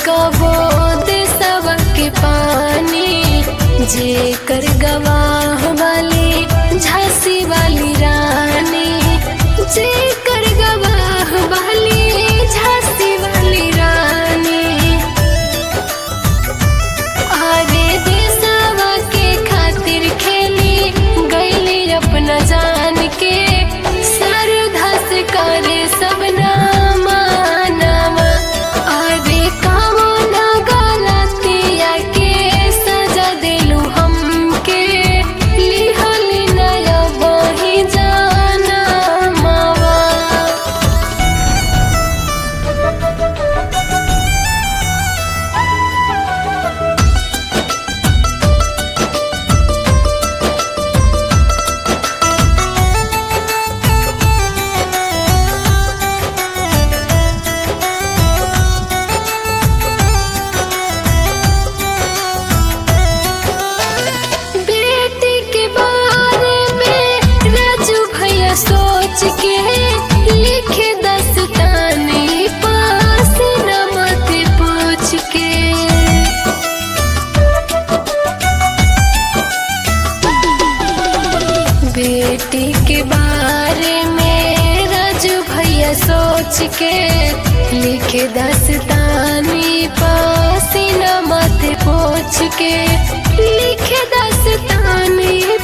कबो देसवा के पानी जेकर गवाह वाली झांसी वाली रानी जेकर गवाह वाली झांसी वाली रानी अरे देसवा के खातिर खेली गईली अपना जान के सरधा से करे सब नामा नामा अरे कामो ना गलतिया के सजा देलू हमके लिहली नया बही जाना मावा बेटी के बारे में राजू भैया सोच के लिखे दस्तानी पास न मत पूछ के बेटी के बारे में राजू भैया सोच के लिखे दस्तानी पास न मत पूछ के लिखे दस्तानी